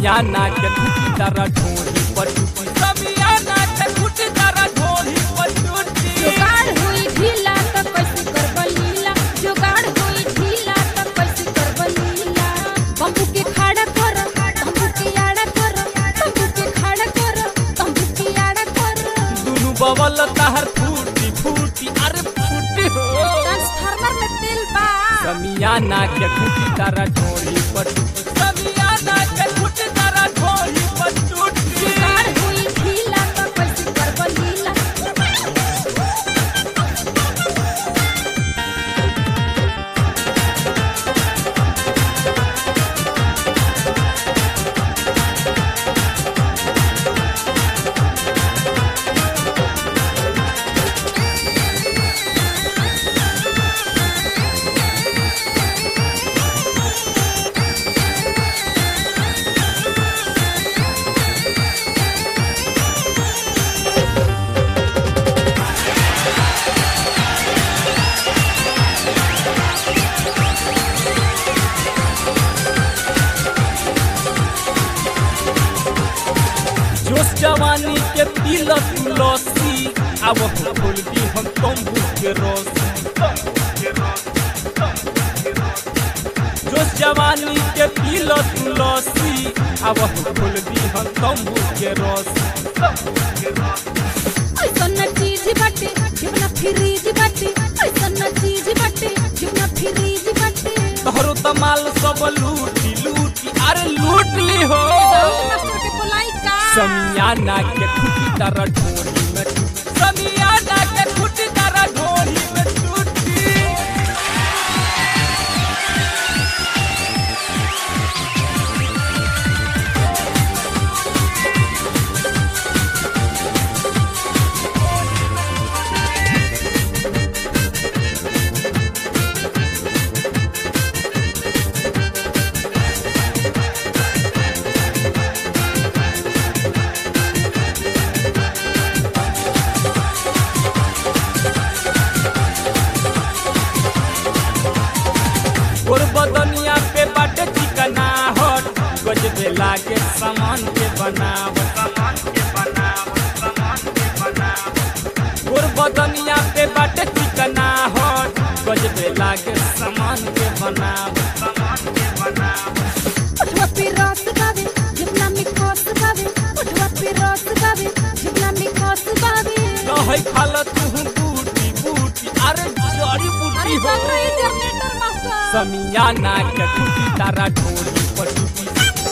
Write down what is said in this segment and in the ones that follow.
समियाना के टूटी तारा ढोली पर टूटी समियाना के टूटी तारा ढोली पर टूटी जुगाड़ हुई ढीला त कैसे करब लीला जुगाड़ हुई ढीला त कैसे करब लीला बम्बू के खड़ा कर बम्बू के आड़ा कर बम्बू के खड़ा कर बम्बू के आड़ा कर दुनु बवल ताहर फूटी फूटी अरे फूटी हो ट्रांसफार्मर में तेल बा समियाना के टूटी तारा ढोली पर टूटी समियाना के टूटी तारा ढोली पर टूटी जुगाड़ हुई ढीला त कैसे करब लीला जोश जवानी के दिल तुलसी अब फूल दी हम तंबू के रसी जोश जवानी के दिल तुलसी अब फूल दी हम तंबू के रसी ऐसन चीज बाटे जीवना फ्रीज बाटे ऐसन चीज बाटे जीवना फ्रीज बाटे तोहरो तमाल सब लूटी लूटी अरे लूट ली हो मास्टर के बोलाई का समियाना के खुटी तारा ढोली में टूटी समियाना के खुटी तारा ढोली में टूटी गोर बदनिया पे बाटे चिकना हट गजबे लागे सामान के बनाव सामान के बनाव सामान के बनाव गोर बदनिया पे बाटे चिकना हट गजबे लागे सामान के बनाव सामान के बनाव उठवा पे रस बावे जीवना में खस बावे उठवा पे रस बावे जीवना में खस बावे कहै खाल तू बूटी बूटी अरे जड़ी बूटी हो जनरेटर मास्टर समियाना के टूटी तारा ढोली पर टूटी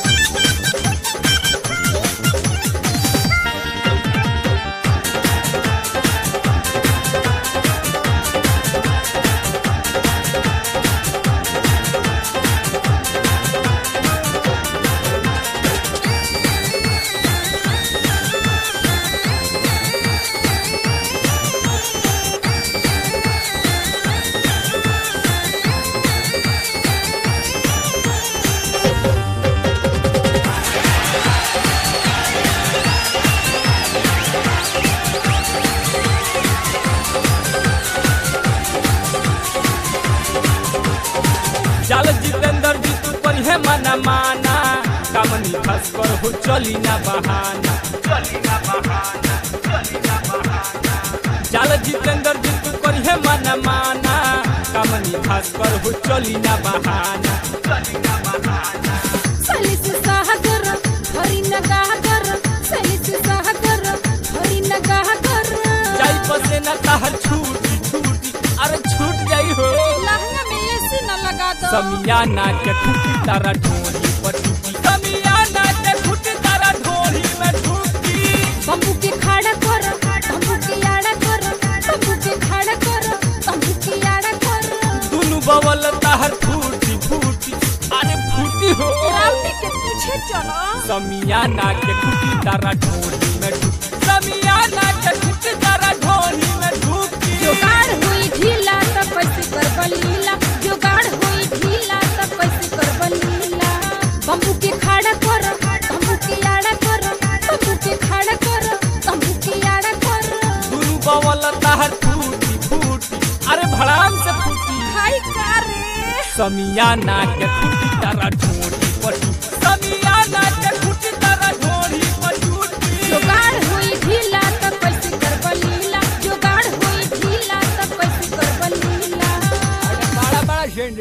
चल जितेंद्र जी तू पर है मना माना कामनी खस पर हो चली ना बहाना चली ना बहाना चली ना बहाना चल जितेंद्र जी तू पर है मना माना कामनी खस पर हो चली ना बहाना चली ना बहाना सली से सागर हरी नगाह कर सली से सागर हरी नगाह कर जाई पसे ना ताहर छूटी छूटी अरे छूट जाई हो लहंगा में एसी न लगा दो समियाना के खुटी तारा ढोली पर टूटी समियाना के खुटी तारा ढोली में टूटी बम्बू के खड़ा कर बम्बू के आड़ा कर बम्बू के खड़ा कर बम्बू के आड़ा कर दुनु बवल ताहर फूटी फूटी अरे फूटी हो राउटी के पीछे चलो समियाना के खुटी तारा ढोली में टूटी समियाना के खुटी तारा ढोली में टूटी जुगाड़ हुई ढीला त कैसे करब लीला जुगाड़ हुई ढीला त कैसे करब लीला बम्बू के खड़ा कर बम्बू के आड़ा कर बम्बू के खड़ा कर बम्बू के आड़ा कर दुनु बवल ताहर फूटी फूटी अरे भड़ाम से फूटी खाई का रे समियाना के खुटी तारा ढोली पर टूटी समियाना के खुटी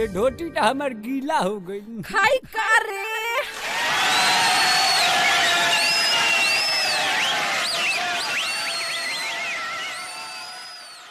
ढोटी तो हमार गीला हो गई खाई का रे